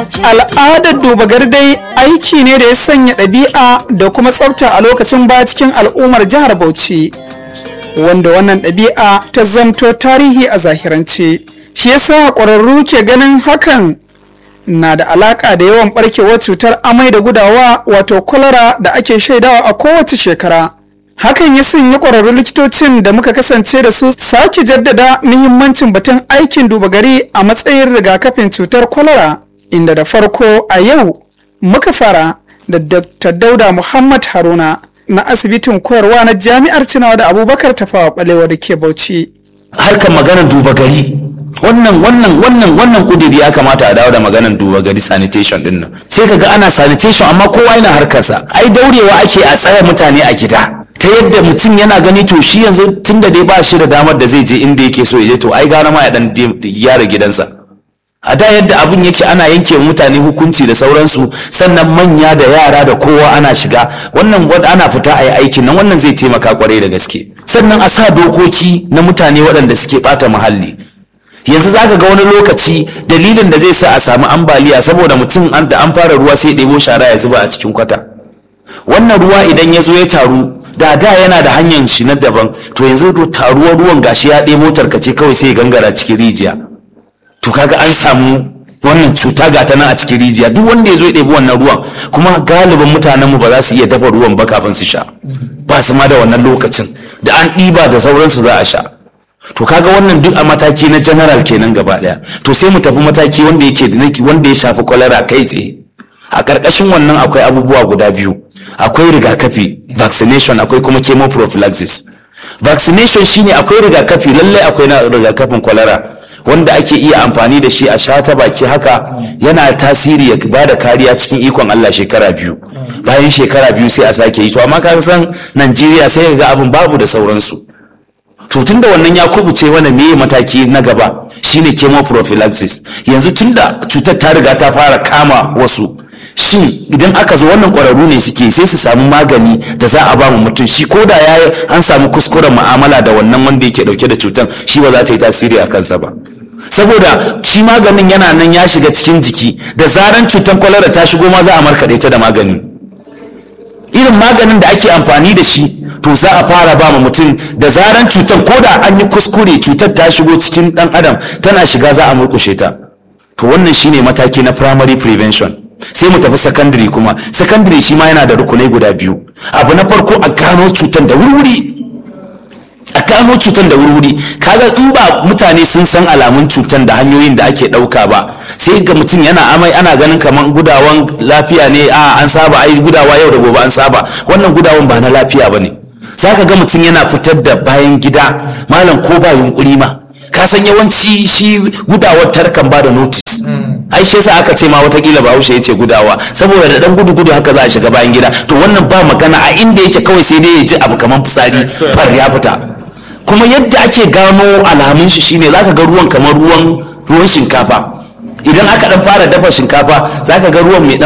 al'adar duba dai aiki ne da ya sanya ɗabi'a da kuma tsafta a lokacin baya cikin al'ummar jihar bauchi wanda wannan ɗabi'a ta zamto tarihi a zahirance shi yasa ƙwararru ke ganin hakan na da alaƙa da yawan ɓarkewar cutar amai da gudawa wato kwalara da ake shaidawa a kowace shekara hakan ya sanya ƙwararrun likitocin da muka kasance da su sake jaddada muhimmancin batun aikin duba gari a matsayin rigakafin cutar kwalara inda da farko a yau muka fara da dr dauda muhammad haruna na asibitin koyarwa na jami'ar tunawa da abubakar tafawa balewa da ke bauchi harkar maganar duba gari wannan wannan wannan wannan kudiri ya kamata a dawo da maganar duba gari sanitation din nan sai kaga ana sanitation amma kowa yana harkarsa ai daurewa ake a tsaya mutane a gida ta yadda mutum yana gani to shi yanzu tun da dai ba shi da damar da zai je inda yake so ya je to ai gara ma ya dan gyara gidansa a da yadda abin yake ana yanke mutane hukunci da sauransu sannan manya da yara da kowa ana shiga wannan ana fita a yi aikin nan wannan zai taimaka kwarai da gaske sannan a sa dokoki na mutane waɗanda suke ɓata muhalli yanzu za ka ga wani lokaci dalilin da zai sa a samu ambaliya saboda mutum da an fara ruwa sai ɗebo shara ya zuba a cikin kwata wannan ruwa idan ya zo ya taru da da yana da hanyar shi na daban to yanzu taruwar ruwan gashi ya ɗebo tarkace kawai sai ya gangara cikin rijiya to kaga an samu wannan cuta ga ta nan a cikin rijiya duk wanda ya zo ya ɗebi wannan ruwan kuma galibin mutanenmu ba za su iya dafa ruwan ba kafin su sha ba su ma da wannan lokacin da an ɗiba da sauransu za a sha to kaga wannan duk a mataki na general kenan gaba ɗaya to sai mu tafi mataki wanda yake wanda ya shafi kwalara kai tsaye a ƙarƙashin wannan akwai abubuwa guda biyu akwai rigakafi vaccination akwai kuma chemoprophylaxis vaccination shine akwai rigakafi lallai akwai na rigakafin kwalara wanda ake iya amfani da shi a sha ta baki haka yana tasiri ya ba da kariya cikin ikon Allah shekara biyu bayan shekara biyu sai a sake yi to amma ka san Najeriya sai ga abin babu da sauransu to tunda wannan ya kubuce wani meye mataki na gaba shine chemoprophylaxis yanzu tunda cutar ta riga ta fara kama wasu shin idan aka zo wannan ƙwararru ne suke sai su samu magani da za a ba mu mutum shi ko da ya an samu kuskuren mu'amala da wannan wanda yake dauke da cutan shi ba za ta yi tasiri a kansa ba saboda shi maganin yana nan ya shiga cikin jiki da zaran cutan kwalara ta shigo ma za a markaɗe ta da magani irin maganin da ake amfani da shi to za a fara ba mutum da zaran cutan ko da an yi kuskure cutar ta shigo cikin ɗan adam tana shiga za a murkushe ta to wannan shine mataki na primary prevention sai mu tafi secondary kuma secondary shi ma yana da rukunai guda biyu abu na farko a gano cutar da wuri a gano cutar da wuri kaga in ba mutane sun san alamun cutar da hanyoyin da ake ɗauka ba sai ga mutum yana amai ana ganin kamar gudawan lafiya ne a an saba ai gudawa yau da gobe an saba wannan gudawan ba na lafiya ba ne zaka ga mutum yana fitar da bayan gida malam ko ba yunkuri ma ka san yawanci shi gudawar tarkan ba da notice ai shi yasa aka ce ma watakila bahaushe ya ce gudawa saboda da dan gudu gudu haka za a shiga bayan gida to wannan ba magana a inda yake kawai sai dai ya ji abu kamar fitsari far ya fita kuma yadda ake gano alamun shi shine zaka ga ruwan kamar ruwan ruwan shinkafa idan aka dan fara dafa shinkafa zaka ga ruwan mai dan